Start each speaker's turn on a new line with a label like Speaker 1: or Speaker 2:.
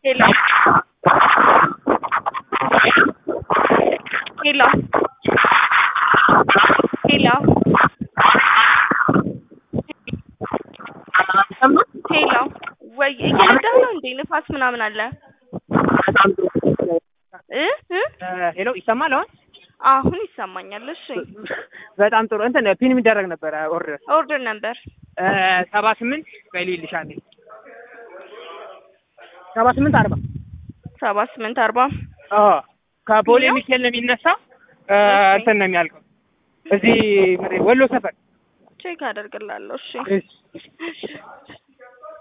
Speaker 1: ሄሎ ሄሎ ሄሎ ሄሎ ወይ እየነዳህ ነው እንዴ? ንፋስ ምናምን አለ እ እ
Speaker 2: ሄሎ ይሰማል አሁን?
Speaker 1: አሁን ይሰማኛል። እሺ
Speaker 2: በጣም ጥሩ እንትን ፒን የሚደረግ ነበረ ኦርደር
Speaker 1: ኦርደር ነበር
Speaker 2: ሰባ ስምንት በሌልሻል ሰባ ስምንት አርባ
Speaker 1: ሰባ ስምንት አርባ
Speaker 2: ከቦሌ ሚካኤል ነው የሚነሳው እንትን ነው የሚያልቀው እዚህ ወሎ ሰፈር
Speaker 1: ቼክ አደርግላለሁ። እሺ
Speaker 2: እሺ